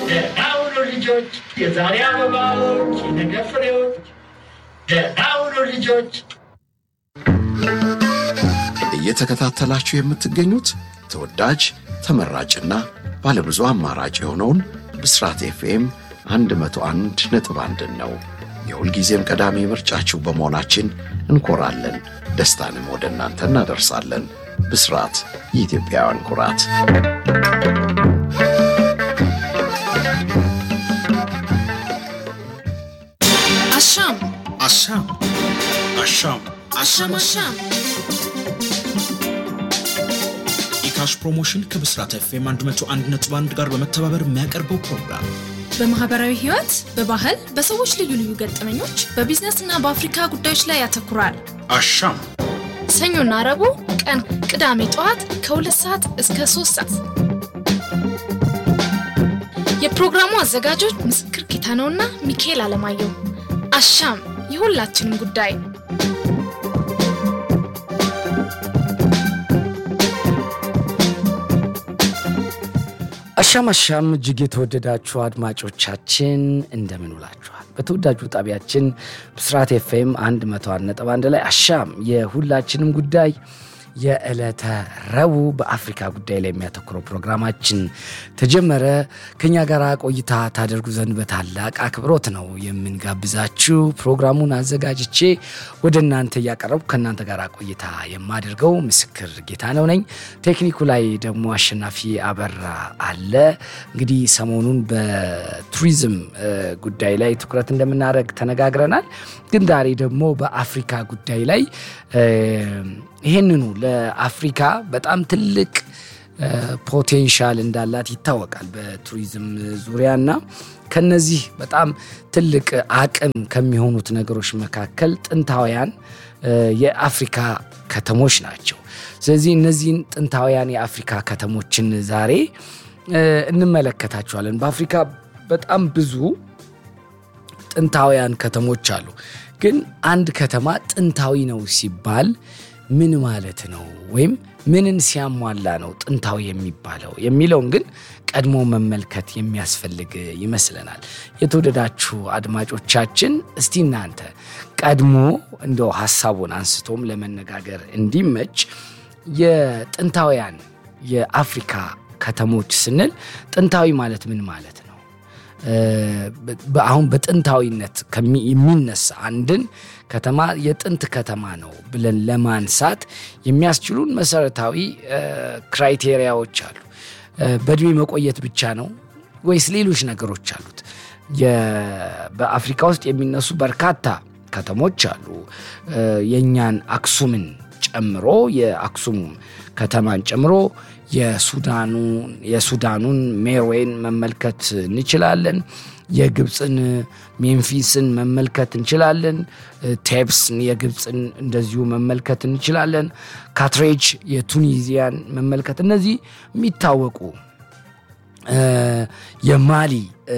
ደህና ሁኑ ልጆች፣ የዛሬ አበባዎች፣ የነገ ፍሬዎች። ደህና ሁኑ ልጆች። እየተከታተላችሁ የምትገኙት ተወዳጅ ተመራጭና ባለብዙ አማራጭ የሆነውን ብስራት ኤፍኤም 101 ነጥብ አንድን ነው። የሁልጊዜም ቀዳሚ ምርጫችሁ በመሆናችን እንኮራለን። ደስታንም ወደ እናንተ እናደርሳለን። ብስራት የኢትዮጵያውያን ኩራት። አሻም አሻም አሻም አሻም አሻም ኢካሽ ፕሮሞሽን ከብስራት ኤፍኤም 101.1 ጋር በመተባበር የሚያቀርበው ፕሮግራም በማህበራዊ ህይወት፣ በባህል፣ በሰዎች ልዩ ልዩ ገጠመኞች፣ በቢዝነስ እና በአፍሪካ ጉዳዮች ላይ ያተኩራል። አሻም ሰኞና ረቡዕ ቀን፣ ቅዳሜ ጠዋት ከሁለት ሰዓት እስከ ሶስት ሰዓት የፕሮግራሙ አዘጋጆች ምስክር ጌታነውና ሚካኤል አለማየሁ። አሻም የሁላችንም ጉዳይ። አሻም አሻም እጅግ የተወደዳችሁ አድማጮቻችን እንደምን ውላችኋል? በተወዳጁ ጣቢያችን ብስራት ኤፍኤም 101.1 ላይ አሻም የሁላችንም ጉዳይ የዕለተ ረቡዕ በአፍሪካ ጉዳይ ላይ የሚያተኩረው ፕሮግራማችን ተጀመረ። ከኛ ጋር ቆይታ ታደርጉ ዘንድ በታላቅ አክብሮት ነው የምንጋብዛችሁ። ፕሮግራሙን አዘጋጅቼ ወደ እናንተ እያቀረቡ ከእናንተ ጋር ቆይታ የማደርገው ምስክር ጌታ ነው ነኝ። ቴክኒኩ ላይ ደግሞ አሸናፊ አበራ አለ። እንግዲህ ሰሞኑን በቱሪዝም ጉዳይ ላይ ትኩረት እንደምናደርግ ተነጋግረናል። ግን ዛሬ ደግሞ በአፍሪካ ጉዳይ ላይ ይህንኑ ለአፍሪካ በጣም ትልቅ ፖቴንሻል እንዳላት ይታወቃል በቱሪዝም ዙሪያና ከነዚህ በጣም ትልቅ አቅም ከሚሆኑት ነገሮች መካከል ጥንታውያን የአፍሪካ ከተሞች ናቸው። ስለዚህ እነዚህን ጥንታውያን የአፍሪካ ከተሞችን ዛሬ እንመለከታቸዋለን። በአፍሪካ በጣም ብዙ ጥንታውያን ከተሞች አሉ። ግን አንድ ከተማ ጥንታዊ ነው ሲባል ምን ማለት ነው? ወይም ምንን ሲያሟላ ነው ጥንታዊ የሚባለው የሚለውን ግን ቀድሞ መመልከት የሚያስፈልግ ይመስለናል። የተወደዳችሁ አድማጮቻችን፣ እስቲ እናንተ ቀድሞ እንደው ሀሳቡን አንስቶም ለመነጋገር እንዲመች የጥንታውያን የአፍሪካ ከተሞች ስንል ጥንታዊ ማለት ምን ማለት ነው? አሁን በጥንታዊነት የሚነሳ አንድን ከተማ የጥንት ከተማ ነው ብለን ለማንሳት የሚያስችሉን መሰረታዊ ክራይቴሪያዎች አሉ። በእድሜ መቆየት ብቻ ነው ወይስ ሌሎች ነገሮች አሉት? በአፍሪካ ውስጥ የሚነሱ በርካታ ከተሞች አሉ። የእኛን አክሱምን ጨምሮ የአክሱም ከተማን ጨምሮ የሱዳኑን ሜርዌን መመልከት እንችላለን። የግብፅን ሜምፊስን መመልከት እንችላለን። ቴፕስን የግብፅን እንደዚሁ መመልከት እንችላለን። ካትሬጅ የቱኒዚያን መመልከት እነዚህ የሚታወቁ የማሊ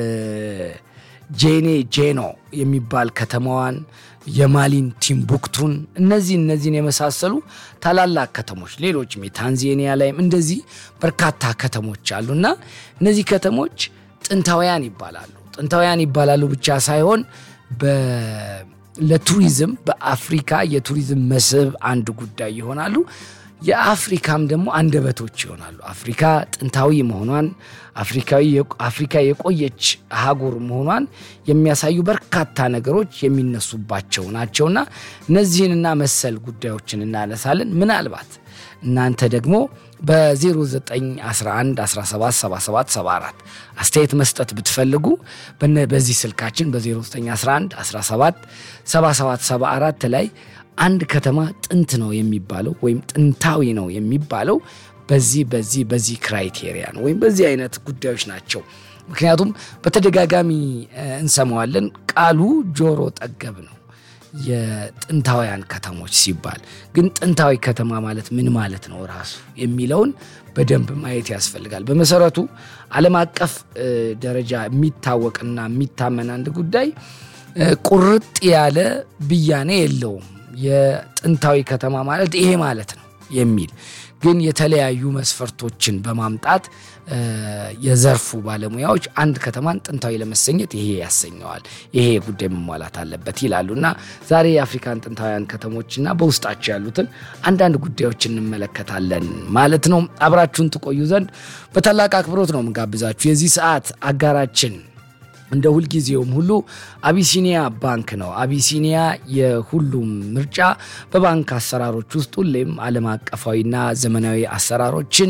ጄኔ ጄኖ የሚባል ከተማዋን የማሊን ቲምቡክቱን እነዚህ እነዚህን የመሳሰሉ ታላላቅ ከተሞች ሌሎችም የታንዜኒያ ላይም እንደዚህ በርካታ ከተሞች አሉና እነዚህ ከተሞች ጥንታውያን ይባላሉ። ጥንታውያን ይባላሉ ብቻ ሳይሆን ለቱሪዝም በአፍሪካ የቱሪዝም መስህብ አንድ ጉዳይ ይሆናሉ። የአፍሪካም ደግሞ አንደበቶች ይሆናሉ። አፍሪካ ጥንታዊ መሆኗን አፍሪካ የቆየች አህጉር መሆኗን የሚያሳዩ በርካታ ነገሮች የሚነሱባቸው ናቸውና እነዚህንና መሰል ጉዳዮችን እናነሳለን። ምናልባት እናንተ ደግሞ በ0911177774 አስተያየት መስጠት ብትፈልጉ በዚህ ስልካችን በ0911177774 ላይ አንድ ከተማ ጥንት ነው የሚባለው ወይም ጥንታዊ ነው የሚባለው በዚህ በዚህ በዚህ ክራይቴሪያ ነው ወይም በዚህ አይነት ጉዳዮች ናቸው። ምክንያቱም በተደጋጋሚ እንሰማዋለን። ቃሉ ጆሮ ጠገብ ነው የጥንታውያን ከተሞች ሲባል ግን ጥንታዊ ከተማ ማለት ምን ማለት ነው ራሱ የሚለውን በደንብ ማየት ያስፈልጋል። በመሰረቱ ዓለም አቀፍ ደረጃ የሚታወቅና የሚታመን አንድ ጉዳይ ቁርጥ ያለ ብያኔ የለውም። የጥንታዊ ከተማ ማለት ይሄ ማለት ነው የሚል ግን የተለያዩ መስፈርቶችን በማምጣት የዘርፉ ባለሙያዎች አንድ ከተማን ጥንታዊ ለመሰኘት ይሄ ያሰኘዋል፣ ይሄ ጉዳይ መሟላት አለበት ይላሉ እና ዛሬ የአፍሪካን ጥንታውያን ከተሞችና በውስጣቸው ያሉትን አንዳንድ ጉዳዮች እንመለከታለን ማለት ነው። አብራችሁን ትቆዩ ዘንድ በታላቅ አክብሮት ነው የምጋብዛችሁ። የዚህ ሰዓት አጋራችን እንደ ሁልጊዜውም ሁሉ አቢሲኒያ ባንክ ነው። አቢሲኒያ የሁሉም ምርጫ በባንክ አሰራሮች ውስጥ ሁሌም ዓለም አቀፋዊና ዘመናዊ አሰራሮችን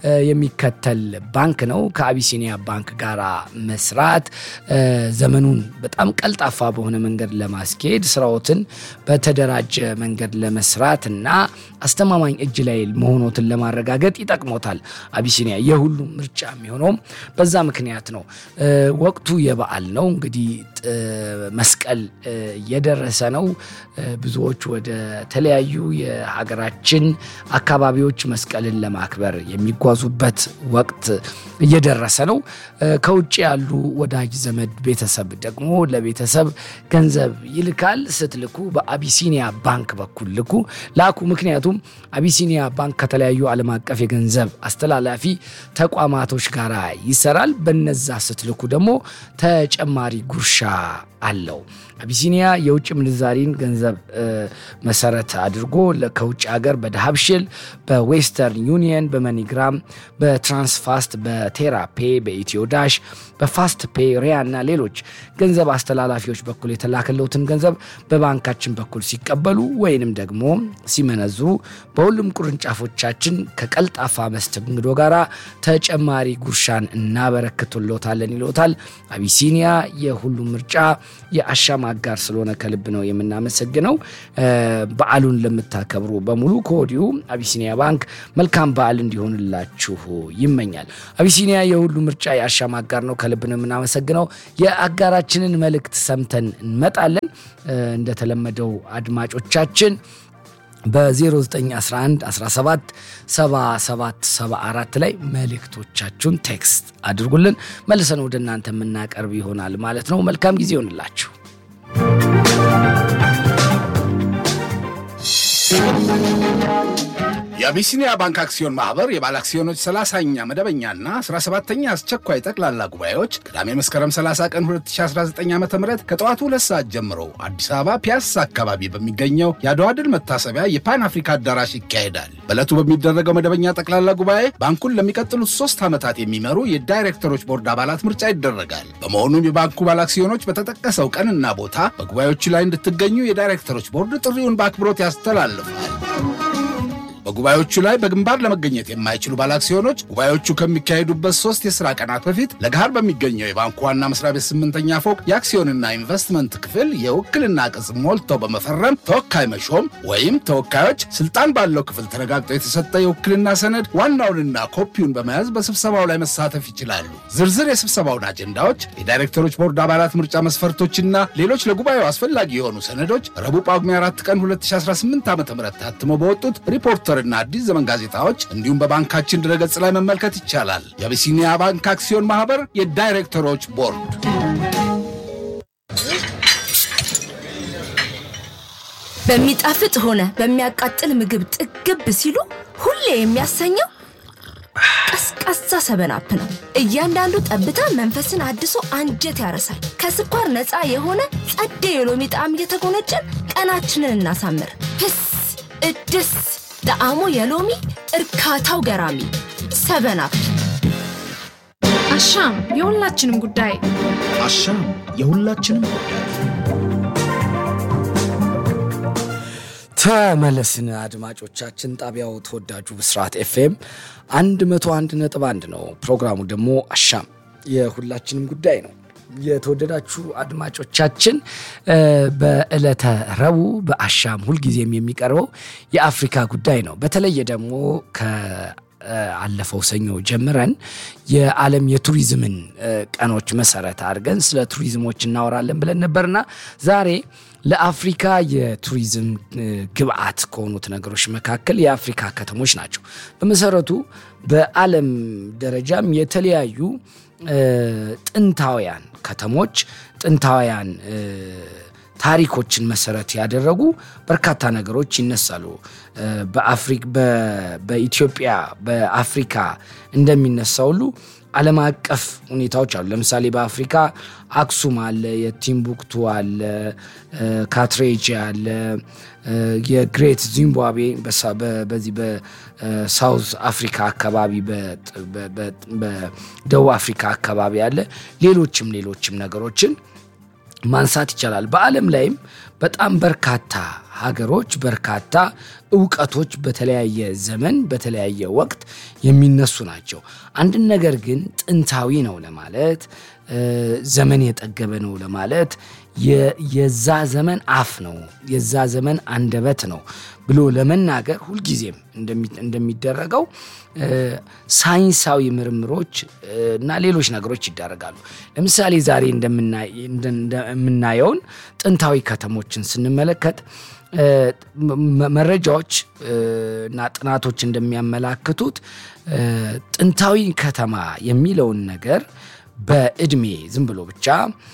የሚከተል ባንክ ነው። ከአቢሲኒያ ባንክ ጋር መስራት ዘመኑን በጣም ቀልጣፋ በሆነ መንገድ ለማስኬድ ስራዎትን በተደራጀ መንገድ ለመስራት እና አስተማማኝ እጅ ላይ መሆኖትን ለማረጋገጥ ይጠቅሞታል። አቢሲኒያ የሁሉም ምርጫ የሚሆነውም በዛ ምክንያት ነው። ወቅቱ የበዓል ነው። እንግዲህ መስቀል እየደረሰ ነው። ብዙዎች ወደ ተለያዩ የሀገራችን አካባቢዎች መስቀልን ለማክበር የሚጓዙበት ወቅት እየደረሰ ነው። ከውጭ ያሉ ወዳጅ ዘመድ ቤተሰብ ደግሞ ለቤተሰብ ገንዘብ ይልካል። ስትልኩ በአቢሲኒያ ባንክ በኩል ልኩ ላኩ። ምክንያቱም አቢሲኒያ ባንክ ከተለያዩ ዓለም አቀፍ የገንዘብ አስተላላፊ ተቋማቶች ጋር ይሰራል። በነዛ ስትልኩ ደግሞ ተጨማሪ ጉርሻ አለው። አቢሲኒያ የውጭ ምንዛሪን ገንዘብ መሰረት አድርጎ ከውጭ ሀገር በዳሃብሽል፣ በዌስተርን ዩኒየን፣ በመኒግራም፣ በትራንስፋስት፣ በቴራፔ፣ በኢትዮ ዳሽ፣ በፋስት ፔ፣ ሪያ እና ሌሎች ገንዘብ አስተላላፊዎች በኩል የተላከለውትን ገንዘብ በባንካችን በኩል ሲቀበሉ ወይንም ደግሞ ሲመነዝሩ በሁሉም ቅርንጫፎቻችን ከቀልጣፋ መስተንግዶ ጋር ተጨማሪ ጉርሻን እናበረክቱሎታለን ይሎታል። አቢሲኒያ የሁሉም ምርጫ የአሻም አጋር ስለሆነ ከልብ ነው የምናመሰግነው። በዓሉን ለምታከብሩ በሙሉ ከወዲሁ አቢሲኒያ ባንክ መልካም በዓል እንዲሆንላችሁ ይመኛል። አቢሲኒያ የሁሉ ምርጫ የአሻም አጋር ነው። ከልብ ነው የምናመሰግነው። የአጋራችንን መልእክት ሰምተን እንመጣለን። እንደተለመደው አድማጮቻችን በ0911 17 77 74 ላይ መልእክቶቻችሁን ቴክስት አድርጉልን። መልሰን ወደ እናንተ የምናቀርብ ይሆናል ማለት ነው። መልካም ጊዜ ይሆንላችሁ። የአቢሲኒያ ባንክ አክሲዮን ማህበር የባለ አክሲዮኖች 30ኛ መደበኛና 17ኛ አስቸኳይ ጠቅላላ ጉባኤዎች ቅዳሜ መስከረም 30 ቀን 2019 ዓ ም ከጠዋቱ ሁለት ሰዓት ጀምሮ አዲስ አበባ ፒያሳ አካባቢ በሚገኘው የአድዋ ድል መታሰቢያ የፓን አፍሪካ አዳራሽ ይካሄዳል። በዕለቱ በሚደረገው መደበኛ ጠቅላላ ጉባኤ ባንኩን ለሚቀጥሉት ሶስት ዓመታት የሚመሩ የዳይሬክተሮች ቦርድ አባላት ምርጫ ይደረጋል። በመሆኑም የባንኩ ባለ አክሲዮኖች በተጠቀሰው ቀንና ቦታ በጉባኤዎቹ ላይ እንድትገኙ የዳይሬክተሮች ቦርድ ጥሪውን በአክብሮት ያስተላልፋል። በጉባኤዎቹ ላይ በግንባር ለመገኘት የማይችሉ ባለአክሲዮኖች ጉባኤዎቹ ከሚካሄዱበት ሶስት የሥራ ቀናት በፊት ለገሃር በሚገኘው የባንኩ ዋና መስሪያ ቤት ስምንተኛ ፎቅ የአክሲዮንና ኢንቨስትመንት ክፍል የውክልና ቅጽ ሞልተው በመፈረም ተወካይ መሾም ወይም ተወካዮች ስልጣን ባለው ክፍል ተረጋግጦ የተሰጠ የውክልና ሰነድ ዋናውንና ኮፒውን በመያዝ በስብሰባው ላይ መሳተፍ ይችላሉ። ዝርዝር የስብሰባውን አጀንዳዎች፣ የዳይሬክተሮች ቦርድ አባላት ምርጫ መስፈርቶችና ሌሎች ለጉባኤው አስፈላጊ የሆኑ ሰነዶች ረቡዕ ጳጉሜ 4 ቀን 2018 ዓ ም ታትመው በወጡት ሪፖርተር እና አዲስ ዘመን ጋዜጣዎች እንዲሁም በባንካችን ድረገጽ ላይ መመልከት ይቻላል። የአቢሲኒያ ባንክ አክሲዮን ማህበር የዳይሬክተሮች ቦርድ። በሚጣፍጥ ሆነ በሚያቃጥል ምግብ ጥግብ ሲሉ ሁሌ የሚያሰኘው ቀዝቃዛ ሰበናፕ ነው። እያንዳንዱ ጠብታ መንፈስን አድሶ አንጀት ያረሳል። ከስኳር ነፃ የሆነ ጸደ የሎሚ ጣዕም እየተጎነጨን ቀናችንን እናሳምር። ህስ እድስ ጣዕሙ የሎሚ እርካታው ገራሚ ሰበናፕ። አሻም የሁላችንም ጉዳይ። አሻም የሁላችንም ጉዳይ። ተመለስን አድማጮቻችን። ጣቢያው ተወዳጁ ብስራት ኤፍኤም 101 ነጥብ 1 ነው። ፕሮግራሙ ደግሞ አሻም የሁላችንም ጉዳይ ነው። የተወደዳችሁ አድማጮቻችን በዕለተ ረቡዕ በአሻም ሁልጊዜም የሚቀርበው የአፍሪካ ጉዳይ ነው። በተለየ ደግሞ ከአለፈው ሰኞ ጀምረን የዓለም የቱሪዝምን ቀኖች መሰረት አድርገን ስለ ቱሪዝሞች እናወራለን ብለን ነበርና ዛሬ ለአፍሪካ የቱሪዝም ግብዓት ከሆኑት ነገሮች መካከል የአፍሪካ ከተሞች ናቸው። በመሰረቱ በዓለም ደረጃም የተለያዩ ጥንታውያን ከተሞች ጥንታውያን ታሪኮችን መሰረት ያደረጉ በርካታ ነገሮች ይነሳሉ። በአፍሪክ በኢትዮጵያ በአፍሪካ እንደሚነሳ ሁሉ ዓለም አቀፍ ሁኔታዎች አሉ። ለምሳሌ በአፍሪካ አክሱም አለ፣ የቲምቡክቱ አለ፣ ካትሬጅ አለ፣ የግሬት ዚምባብዌ በዚህ በሳውዝ አፍሪካ አካባቢ በደቡብ አፍሪካ አካባቢ አለ። ሌሎችም ሌሎችም ነገሮችን ማንሳት ይቻላል። በዓለም ላይም በጣም በርካታ ሀገሮች በርካታ እውቀቶች በተለያየ ዘመን በተለያየ ወቅት የሚነሱ ናቸው። አንድን ነገር ግን ጥንታዊ ነው ለማለት ዘመን የጠገበ ነው ለማለት የዛ ዘመን አፍ ነው የዛ ዘመን አንደበት ነው ብሎ ለመናገር ሁልጊዜም እንደሚደረገው ሳይንሳዊ ምርምሮች እና ሌሎች ነገሮች ይደረጋሉ። ለምሳሌ ዛሬ እንደምናየውን ጥንታዊ ከተሞችን ስንመለከት መረጃዎች እና ጥናቶች እንደሚያመላክቱት ጥንታዊ ከተማ የሚለውን ነገር በእድሜ ዝም ብሎ ብቻ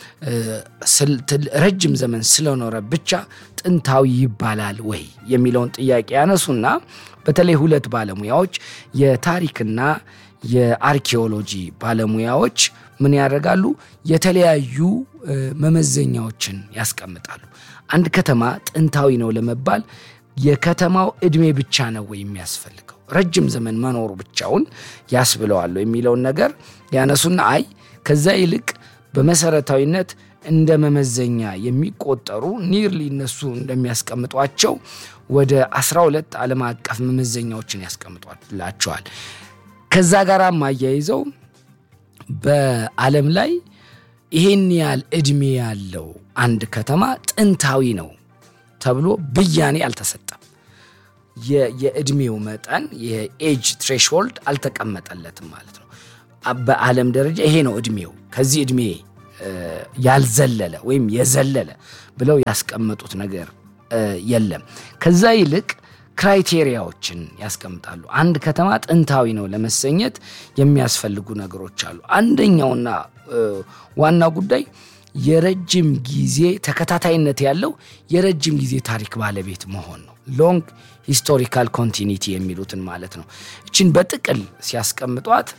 ረጅም ዘመን ስለኖረ ብቻ ጥንታዊ ይባላል ወይ የሚለውን ጥያቄ ያነሱና በተለይ ሁለት ባለሙያዎች የታሪክና የአርኪኦሎጂ ባለሙያዎች ምን ያደርጋሉ? የተለያዩ መመዘኛዎችን ያስቀምጣሉ። አንድ ከተማ ጥንታዊ ነው ለመባል የከተማው እድሜ ብቻ ነው ወይ የሚያስፈልገው ረጅም ዘመን መኖሩ ብቻውን ያስብለዋል የሚለውን ነገር ያነሱና አይ ከዛ ይልቅ በመሰረታዊነት እንደ መመዘኛ የሚቆጠሩ ኒርሊ እነሱ እንደሚያስቀምጧቸው ወደ 12 ዓለም አቀፍ መመዘኛዎችን ያስቀምጧላቸዋል። ከዛ ጋር አያይዘው በዓለም ላይ ይሄን ያህል እድሜ ያለው አንድ ከተማ ጥንታዊ ነው ተብሎ ብያኔ አልተሰጠም። የእድሜው መጠን የኤጅ ትሬሽሆልድ አልተቀመጠለትም ማለት ነው። በዓለም ደረጃ ይሄ ነው እድሜው፣ ከዚህ እድሜ ያልዘለለ ወይም የዘለለ ብለው ያስቀመጡት ነገር የለም። ከዛ ይልቅ ክራይቴሪያዎችን ያስቀምጣሉ። አንድ ከተማ ጥንታዊ ነው ለመሰኘት የሚያስፈልጉ ነገሮች አሉ። አንደኛውና ዋናው ጉዳይ የረጅም ጊዜ ተከታታይነት ያለው የረጅም ጊዜ ታሪክ ባለቤት መሆን ነው። ሎንግ ሂስቶሪካል ኮንቲኒቲ የሚሉትን ማለት ነው። እችን በጥቅል ሲያስቀምጧት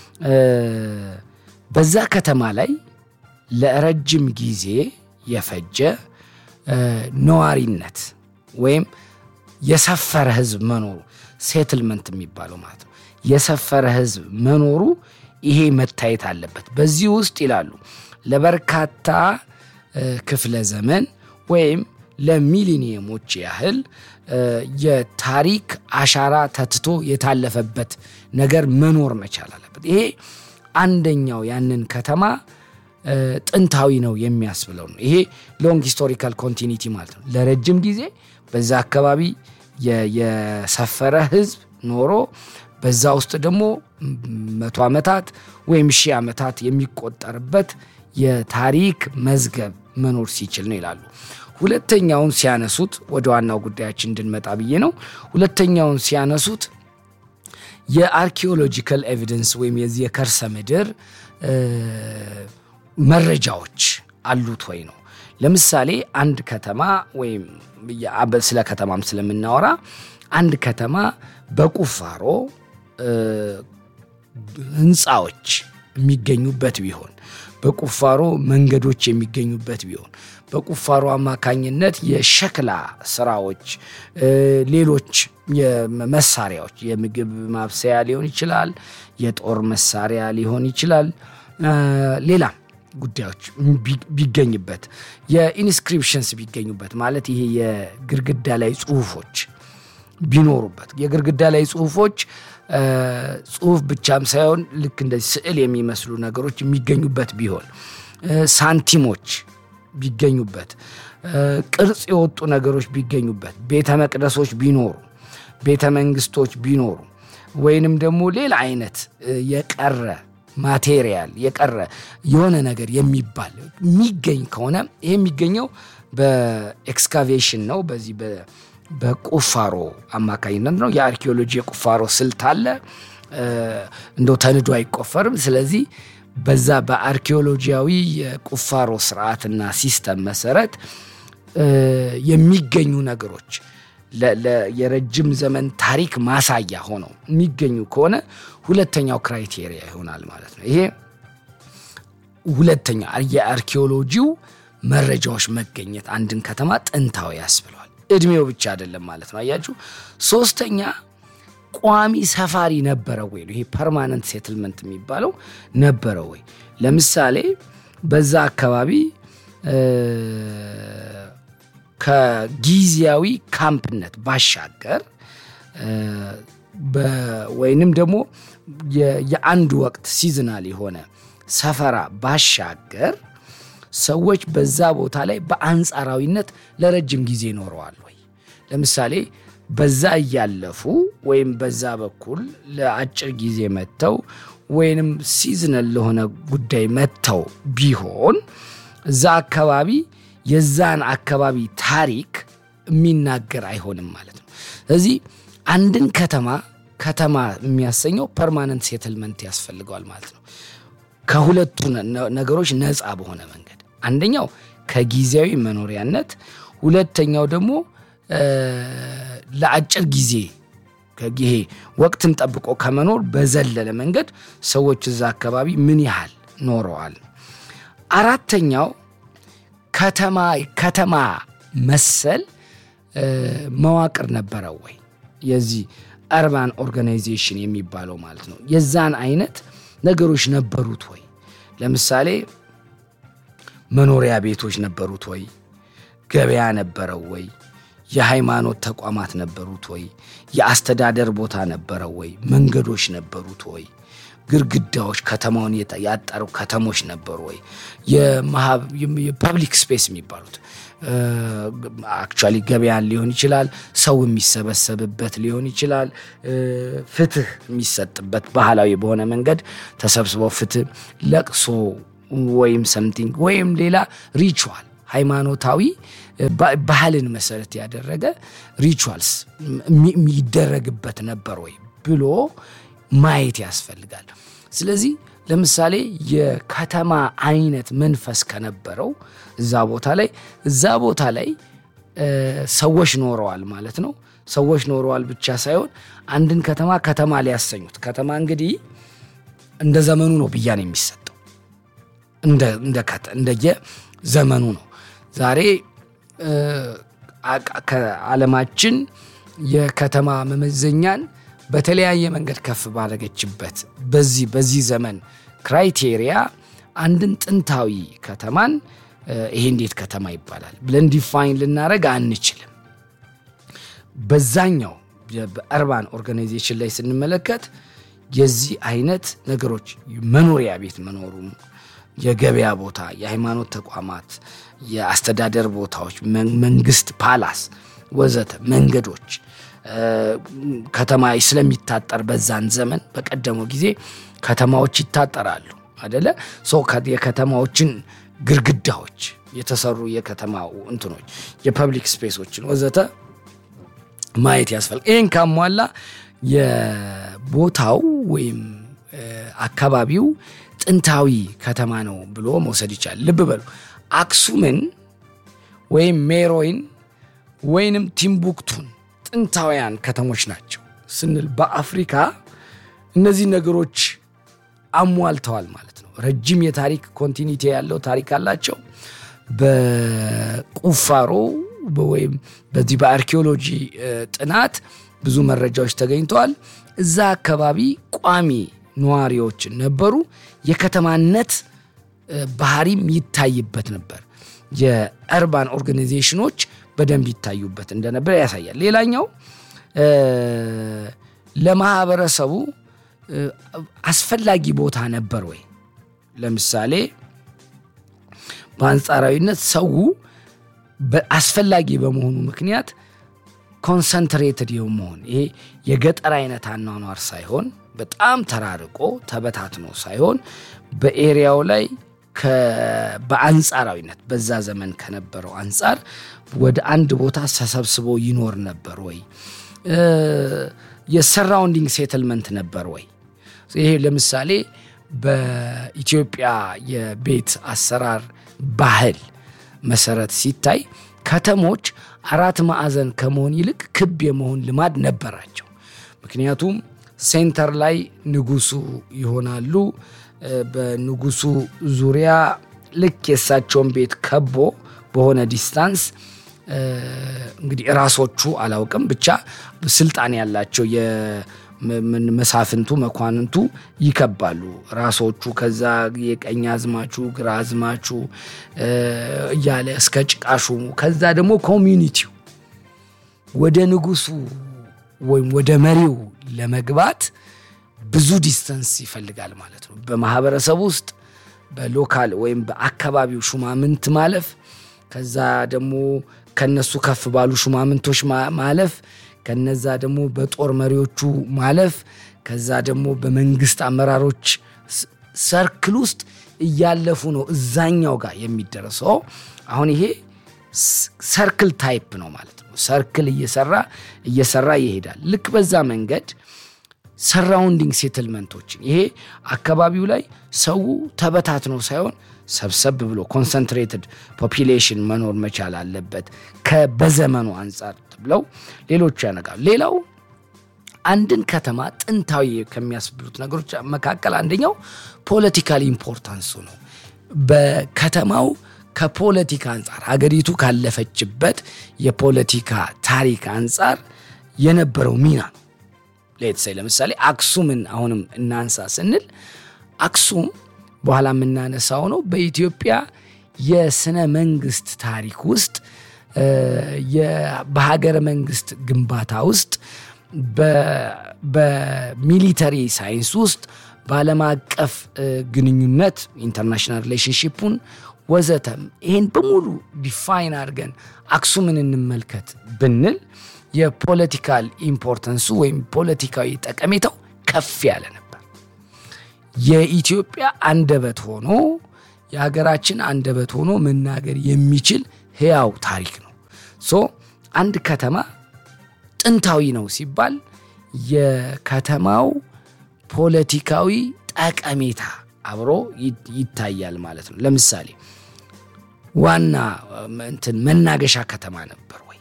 በዛ ከተማ ላይ ለረጅም ጊዜ የፈጀ ነዋሪነት ወይም የሰፈረ ህዝብ መኖሩ ሴትልመንት የሚባለው ማለት ነው። የሰፈረ ህዝብ መኖሩ ይሄ መታየት አለበት። በዚህ ውስጥ ይላሉ ለበርካታ ክፍለ ዘመን ወይም ለሚሊኒየሞች ያህል የታሪክ አሻራ ተትቶ የታለፈበት ነገር መኖር መቻል አለበት። ይሄ አንደኛው ያንን ከተማ ጥንታዊ ነው የሚያስብለው ነው። ይሄ ሎንግ ሂስቶሪካል ኮንቲኒቲ ማለት ነው። ለረጅም ጊዜ በዛ አካባቢ የሰፈረ ህዝብ ኖሮ በዛ ውስጥ ደግሞ መቶ ዓመታት ወይም ሺህ ዓመታት የሚቆጠርበት የታሪክ መዝገብ መኖር ሲችል ነው ይላሉ። ሁለተኛውን ሲያነሱት ወደ ዋናው ጉዳያችን እንድንመጣ ብዬ ነው። ሁለተኛውን ሲያነሱት የአርኪኦሎጂካል ኤቪደንስ ወይም የዚህ የከርሰ ምድር መረጃዎች አሉት ወይ ነው። ለምሳሌ አንድ ከተማ ወይም ስለ ከተማም ስለምናወራ አንድ ከተማ በቁፋሮ ህንፃዎች የሚገኙበት ቢሆን በቁፋሮ መንገዶች የሚገኙበት ቢሆን በቁፋሮ አማካኝነት የሸክላ ስራዎች፣ ሌሎች መሳሪያዎች የምግብ ማብሰያ ሊሆን ይችላል፣ የጦር መሳሪያ ሊሆን ይችላል፣ ሌላም ጉዳዮች ቢገኝበት የኢንስክሪፕሽንስ ቢገኙበት ማለት ይሄ የግርግዳ ላይ ጽሁፎች ቢኖሩበት የግርግዳ ላይ ጽሁፎች ጽሁፍ ብቻም ሳይሆን ልክ እንደዚህ ስዕል የሚመስሉ ነገሮች የሚገኙበት ቢሆን ሳንቲሞች ቢገኙበት ቅርጽ የወጡ ነገሮች ቢገኙበት ቤተ መቅደሶች ቢኖሩ ቤተ መንግስቶች ቢኖሩ ወይንም ደግሞ ሌላ አይነት የቀረ ማቴሪያል የቀረ የሆነ ነገር የሚባል የሚገኝ ከሆነ ይሄ የሚገኘው በኤክስካቬሽን ነው። በዚህ በቁፋሮ አማካኝነት ነው። የአርኪኦሎጂ የቁፋሮ ስልት አለ። እንደው ተንዶ አይቆፈርም። ስለዚህ በዛ በአርኪኦሎጂያዊ የቁፋሮ ስርዓትና ሲስተም መሰረት እ፣ የሚገኙ ነገሮች ለ- ለ- የረጅም ዘመን ታሪክ ማሳያ ሆነው የሚገኙ ከሆነ ሁለተኛው ክራይቴሪያ ይሆናል ማለት ነው። ይሄ ሁለተኛ የአርኪኦሎጂው መረጃዎች መገኘት አንድን ከተማ ጥንታዊ ያስብለዋል። እድሜው ብቻ አይደለም ማለት ነው። አያችሁ። ሶስተኛ ቋሚ ሰፋሪ ነበረ ወይ ነው። ይሄ ፐርማነንት ሴትልመንት የሚባለው ነበረ ወይ? ለምሳሌ በዛ አካባቢ እ፣ ከጊዜያዊ ካምፕነት ባሻገር እ፣ በ- ወይንም ደግሞ የ- የአንድ ወቅት ሲዝናል የሆነ ሰፈራ ባሻገር ሰዎች በዛ ቦታ ላይ በአንጻራዊነት ለረጅም ጊዜ ኖረዋል ወይ? ለምሳሌ በዛ እያለፉ ወይም በዛ በኩል ለአጭር ጊዜ መጥተው ወይንም ሲዝናል ለሆነ ጉዳይ መጥተው ቢሆን እዛ አካባቢ የዛን አካባቢ ታሪክ የሚናገር አይሆንም ማለት ነው። ስለዚህ አንድን ከተማ ከተማ የሚያሰኘው ፐርማነንት ሴትልመንት ያስፈልገዋል ማለት ነው። ከሁለቱ ነ- ነገሮች ነፃ በሆነ መንገድ አንደኛው ከጊዜያዊ መኖሪያነት፣ ሁለተኛው ደግሞ እ፣ ለአጭር ጊዜ ከጊዜ ወቅትን ጠብቆ ከመኖር በዘለለ መንገድ ሰዎች እዛ አካባቢ ምን ያህል ኖረዋል። አራተኛው ከተማ ከተማ መሰል እ፣ መዋቅር ነበረው ወይ? የዚህ አርባን ኦርጋናይዜሽን የሚባለው ማለት ነው። የዛን አይነት ነገሮች ነበሩት ወይ? ለምሳሌ መኖሪያ ቤቶች ነበሩት ወይ? ገበያ ነበረው ወይ? የሃይማኖት ተቋማት ነበሩት ወይ? የአስተዳደር ቦታ ነበረው ወይ? መንገዶች ነበሩት ወይ? ግድግዳዎች ከተማውን የጠ- ያጠሩ ከተሞች ነበሩ ወይ? የማህብ- የፐብሊክ ስፔስ የሚባሉት አክቹዋሊ ገበያን ሊሆን ይችላል፣ ሰው የሚሰበሰብበት ሊሆን ይችላል፣ እ፣ ፍትህ የሚሰጥበት ባህላዊ በሆነ መንገድ ተሰብስበው ፍትህ፣ ለቅሶ ወይም ሰምቲንግ ወይም ሌላ ሪቹዋል ሃይማኖታዊ እ፣ ባ- ባህልን መሰረት ያደረገ ሪቹዋልስ የሚ- የሚደረግበት ነበር ወይ ብሎ ማየት ያስፈልጋል። ስለዚህ ለምሳሌ የከተማ አይነት መንፈስ ከነበረው እዛ ቦታ ላይ እዛ ቦታ ላይ እ፣ ሰዎች ኖረዋል ማለት ነው። ሰዎች ኖረዋል ብቻ ሳይሆን አንድን ከተማ ከተማ ሊያሰኙት ከተማ እንግዲህ እንደ ዘመኑ ነው ብያኔ የሚሰጠው እንደ እንደ ከተ- እንደየ ዘመኑ ነው። ዛሬ እ፣ አቅ- ከዓለማችን የከተማ መመዘኛን በተለያየ መንገድ ከፍ ባደረገችበት በዚህ በዚህ ዘመን ክራይቴሪያ አንድን ጥንታዊ ከተማን እ፣ ይሄ እንዴት ከተማ ይባላል ብለን ዲፋይን ልናደረግ አንችልም። በዛኛው የ- በአርባን ኦርጋናይዜሽን ላይ ስንመለከት የዚህ አይነት ነገሮች መኖሪያ ቤት መኖሩን፣ የገበያ ቦታ፣ የሃይማኖት ተቋማት፣ የአስተዳደር ቦታዎች፣ መን- መንግስት፣ ፓላስ ወዘተ መንገዶች እ፣ ከተማ ስለሚታጠር በዛን ዘመን በቀደመው ጊዜ ከተማዎች ይታጠራሉ አደለ? ሰው ከ- የከተማዎችን ግድግዳዎች የተሰሩ የከተማ እንትኖች የፐብሊክ ስፔሶችን ወዘተ ማየት ያስፈልጋል። ይህን ካሟላ የቦታው ወይም እ፣ አካባቢው ጥንታዊ ከተማ ነው ብሎ መውሰድ ይቻላል። ልብ በሉ አክሱምን ወይም ሜሮይን ወይንም ቲምቡክቱን ጥንታውያን ከተሞች ናቸው ስንል በአፍሪካ እነዚህ ነገሮች አሟልተዋል ማለት ነው። ረጅም የታሪክ ኮንቲኒቲ ያለው ታሪክ አላቸው። በቁፋሮ በ- ወይም በዚህ በአርኪኦሎጂ እ፣ ጥናት ብዙ መረጃዎች ተገኝተዋል። እዛ አካባቢ ቋሚ ነዋሪዎች ነበሩ። የከተማነት እ፣ ባህሪም ይታይበት ነበር። የአርባን ኦርጋናይዜሽኖች በደንብ ይታዩበት እንደነበር ያሳያል። ሌላኛው እ፣ ለማህበረሰቡ እ፣ አስፈላጊ ቦታ ነበር ወይ? ለምሳሌ በአንጻራዊነት ሰው አስፈላጊ በመሆኑ ምክንያት ኮንሰንትሬትድ የመሆን ይሄ የገጠር አይነት አኗኗር ሳይሆን በጣም ተራርቆ ተበታትኖ ሳይሆን በኤሪያው ላይ ከ- በአንጻራዊነት በዛ ዘመን ከነበረው አንጻር ወደ አንድ ቦታ ተሰብስቦ ይኖር ነበር ወይ? እ፣ የሰራውንዲንግ ሴትልመንት ነበር ወይ? ይሄ ለምሳሌ በኢትዮጵያ የቤት አሰራር ባህል መሰረት ሲታይ ከተሞች አራት ማዕዘን ከመሆን ይልቅ ክብ የመሆን ልማድ ነበራቸው። ምክንያቱም ሴንተር ላይ ንጉሱ ይሆናሉ። እ፣ በንጉሱ ዙሪያ ልክ የእሳቸውን ቤት ከቦ በሆነ ዲስታንስ እ፣ እንግዲህ ራሶቹ አላውቅም ብቻ ስልጣን ያላቸው የምን- መሳፍንቱ መኳንንቱ ይከባሉ። ራሶቹ ከዛ የቀኝ አዝማቹ ግራ አዝማቹ እ፣ እያለ እስከ ጭቃሹሙ ከዛ ደግሞ ኮሚዩኒቲው ወደ ንጉሱ ወይም ወደ መሪው ለመግባት ብዙ ዲስተንስ ይፈልጋል ማለት ነው። በማህበረሰብ ውስጥ በሎካል ወይም በአካባቢው ሹማምንት ማለፍ፣ ከዛ ደግሞ ከነሱ ከፍ ባሉ ሹማምንቶች ማ- ማለፍ፣ ከነዛ ደግሞ በጦር መሪዎቹ ማለፍ፣ ከዛ ደግሞ በመንግስት አመራሮች ስ- ሰርክል ውስጥ እያለፉ ነው እዛኛው ጋር የሚደረሰው። አሁን ይሄ ስ- ሰርክል ታይፕ ነው ማለት ነው። ሰርክል እየሰራ እየሰራ ይሄዳል። ልክ በዛ መንገድ ሰራውንዲንግ ሴትልመንቶችን ይሄ አካባቢው ላይ ሰው ተበታትኖ ሳይሆን ሰብሰብ ብሎ ኮንሰንትሬትድ ፖፒሌሽን መኖር መቻል አለበት ከበዘመኑ አንጻር ብለው ሌሎቹ ያነጋሉ። ሌላው አንድን ከተማ ጥንታዊ ከሚያስብሉት ነገሮች መካከል አንደኛው ፖለቲካል ኢምፖርታንሱ ነው። በከተማው ከፖለቲካ አንጻር ሀገሪቱ ካለፈችበት የፖለቲካ ታሪክ አንጻር የነበረው ሚና ነው። ሌትሳይ ለምሳሌ አክሱምን አሁንም እናንሳ ስንል አክሱም በኋላ የምናነሳው ነው። በኢትዮጵያ የስነ መንግስት ታሪክ ውስጥ እ፣ የ- በሀገረ መንግስት ግንባታ ውስጥ በ- በሚሊተሪ ሳይንስ ውስጥ በዓለም አቀፍ እ፣ ግንኙነት ኢንተርናሽናል ሪሌሽንሽፑን ወዘተም ይህን በሙሉ ዲፋይን አድርገን አክሱምን እንመልከት ብንል የፖለቲካል ኢምፖርተንሱ ወይም ፖለቲካዊ ጠቀሜታው ከፍ ያለ ነበር። የኢትዮጵያ አንደበት ሆኖ የሀገራችን አንደበት ሆኖ መናገር የሚችል ህያው ታሪክ ነው። ሶ አንድ ከተማ ጥንታዊ ነው ሲባል የከተማው ፖለቲካዊ ጠቀሜታ አብሮ ይ- ይታያል ማለት ነው። ለምሳሌ ዋና እም፣ እንትን መናገሻ ከተማ ነበር ወይ?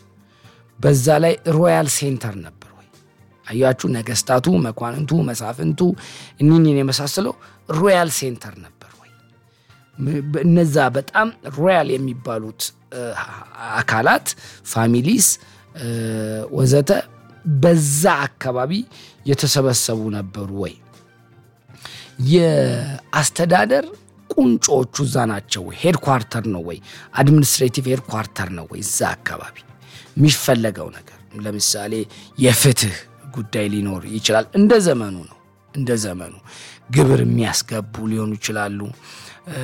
በዛ ላይ ሮያል ሴንተር ነበር ወይ? አያችሁ፣ ነገስታቱ፣ መኳንንቱ፣ መሳፍንቱ እኒህን የመሳሰለው ሮያል ሴንተር ነበር ወይ? ም- እነዛ በጣም ሮያል የሚባሉት እ፣ አካላት ፋሚሊስ እ፣ ወዘተ በዛ አካባቢ የተሰበሰቡ ነበሩ ወይ? የአስተዳደር ቁንጮቹ እዛ ናቸው ወይ? ሄድኳርተር ነው ወይ? አድሚኒስትሬቲቭ ሄድኳርተር ነው ወይ? እዛ አካባቢ የሚፈለገው ነገር ለምሳሌ የፍትህ ጉዳይ ሊኖር ይችላል። እንደ ዘመኑ ነው። እንደ ዘመኑ ግብር የሚያስገቡ ሊሆኑ ይችላሉ። እ፣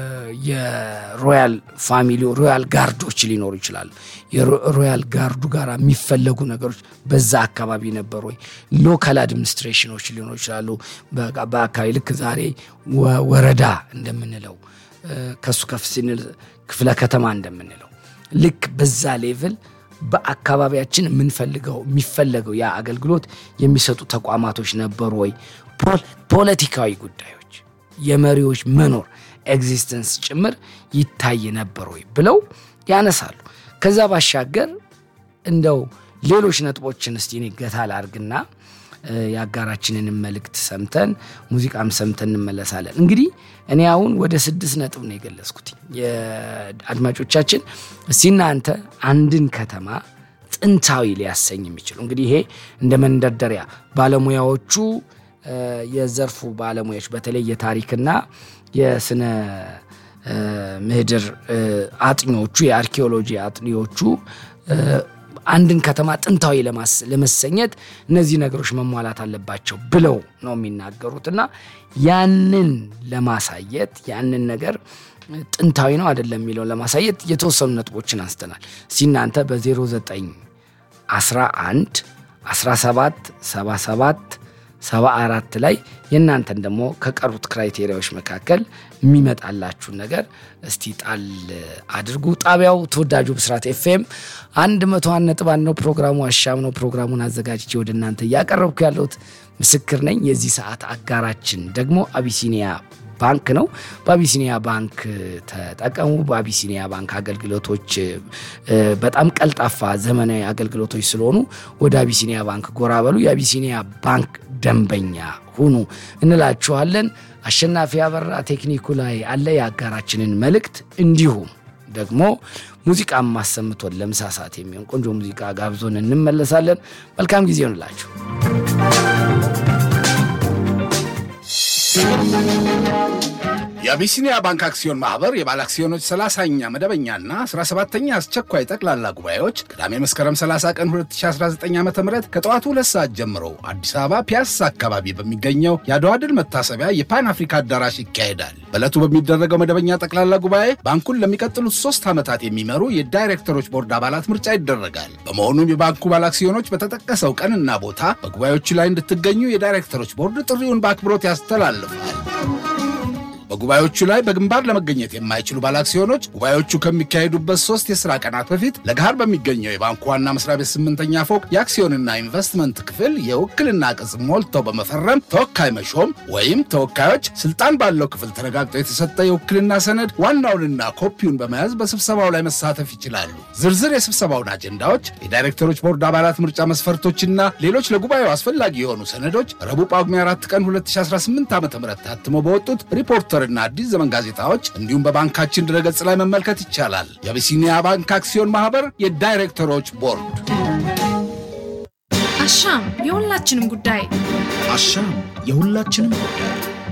የሮያል ፋሚሊ ሮያል ጋርዶች ሊኖሩ ይችላሉ። የሮያል ጋርዱ ጋር የሚፈለጉ ነገሮች በዛ አካባቢ ነበሩ ወይ? ሎካል አድሚኒስትሬሽኖች ሊኖሩ ይችላሉ። በ- በአካባቢ ልክ ዛሬ ወ- ወረዳ እንደምንለው እ፣ ከሱ ከፍ ሲንል ክፍለ ከተማ እንደምንለው ልክ በዛ ሌቭል በአካባቢያችን የምንፈልገው የሚፈለገው ያ አገልግሎት የሚሰጡ ተቋማቶች ነበሩ ወይ? ፖል- ፖለቲካዊ ጉዳዮች የመሪዎች መኖር ኤግዚስተንስ ጭምር ይታይ ነበር ወይ ብለው ያነሳሉ። ከዛ ባሻገር እንደው ሌሎች ነጥቦችን እስቲ እኔ ገታ ላርግና እ፣ የአጋራችንንም መልእክት ሰምተን ሙዚቃም ሰምተን እንመለሳለን። እንግዲህ እኔ አሁን ወደ ስድስት ነጥብ ነው የገለጽኩት። የአድማጮቻችን እስቲ እናንተ አንድን ከተማ ጥንታዊ ሊያሰኝ የሚችሉ እንግዲህ ይሄ እንደ መንደርደሪያ ባለሙያዎቹ እ፣ የዘርፉ ባለሙያዎች በተለይ የታሪክና የስነ እ፣ ምህድር እ፣ አጥኚዎቹ የአርኪኦሎጂ አጥኚዎቹ እ፣ አንድን ከተማ ጥንታዊ ለማስ- ለመሰኘት እነዚህ ነገሮች መሟላት አለባቸው ብለው ነው የሚናገሩት እና ያንን ለማሳየት ያንን ነገር ጥንታዊ ነው አይደለም የሚለውን ለማሳየት የተወሰኑ ነጥቦችን አንስተናል። እስቲ እናንተ በ09 11 17 77 74 ላይ የእናንተን ደግሞ ከቀሩት ክራይቴሪያዎች መካከል የሚመጣላችሁን ነገር እስቲ ጣል አድርጉ። ጣቢያው ተወዳጁ ብስራት ኤፍኤም አንድ መቶ አንድ ነጥብ አንድ ነው። ፕሮግራሙ አሻም ነው። ፕሮግራሙን አዘጋጅቼ ወደ እናንተ እያቀረብኩ ያለሁት ምስክር ነኝ። የዚህ ሰዓት አጋራችን ደግሞ አቢሲኒያ ባንክ ነው። በአቢሲኒያ ባንክ ተጠቀሙ። በአቢሲኒያ ባንክ አገልግሎቶች እ፣ በጣም ቀልጣፋ ዘመናዊ አገልግሎቶች ስለሆኑ ወደ አቢሲኒያ ባንክ ጎራ በሉ። የአቢሲኒያ ባንክ ደንበኛ ሁኑ እንላችኋለን። አሸናፊ አበራ ቴክኒኩ ላይ አለ። የአጋራችንን መልእክት እንዲሁም ደግሞ ሙዚቃ ማሰምቶን ለምሳ ሰዓት የሚሆን ቆንጆ ሙዚቃ ጋብዞን እንመለሳለን። መልካም ጊዜ ይሆንላችሁ። የአቢሲኒያ ባንክ አክሲዮን ማህበር የባለ አክሲዮኖች 30ኛ መደበኛና 17ኛ አስቸኳይ ጠቅላላ ጉባኤዎች ቅዳሜ መስከረም 30 ቀን 2019 ዓ ም ከጠዋቱ ሁለት ሰዓት ጀምሮ አዲስ አበባ ፒያሳ አካባቢ በሚገኘው የአድዋ ድል መታሰቢያ የፓን አፍሪካ አዳራሽ ይካሄዳል። በዕለቱ በሚደረገው መደበኛ ጠቅላላ ጉባኤ ባንኩን ለሚቀጥሉት ሶስት ዓመታት የሚመሩ የዳይሬክተሮች ቦርድ አባላት ምርጫ ይደረጋል። በመሆኑም የባንኩ ባለ አክሲዮኖች በተጠቀሰው ቀንና ቦታ በጉባኤዎቹ ላይ እንድትገኙ የዳይሬክተሮች ቦርድ ጥሪውን በአክብሮት ያስተላልፋል። በጉባኤዎቹ ላይ በግንባር ለመገኘት የማይችሉ ባለአክሲዮኖች ጉባኤዎቹ ከሚካሄዱበት ሶስት የሥራ ቀናት በፊት ለገሃር በሚገኘው የባንኩ ዋና መስሪያ ቤት ስምንተኛ ፎቅ የአክሲዮንና ኢንቨስትመንት ክፍል የውክልና ቅጽ ሞልተው በመፈረም ተወካይ መሾም ወይም ተወካዮች ስልጣን ባለው ክፍል ተረጋግጦ የተሰጠ የውክልና ሰነድ ዋናውንና ኮፒውን በመያዝ በስብሰባው ላይ መሳተፍ ይችላሉ። ዝርዝር የስብሰባውን አጀንዳዎች፣ የዳይሬክተሮች ቦርድ አባላት ምርጫ መስፈርቶችና ሌሎች ለጉባኤው አስፈላጊ የሆኑ ሰነዶች ረቡዕ ጳጉሜ 4 ቀን 2018 ዓ ም ታትሞ በወጡት ሪፖርተርና አዲስ ዘመን ጋዜጣዎች እንዲሁም በባንካችን ድረገጽ ላይ መመልከት ይቻላል። የአቢሲኒያ ባንክ አክሲዮን ማህበር የዳይሬክተሮች ቦርድ አሻም የሁላችንም ጉዳይ አሻም የሁላችንም ጉዳይ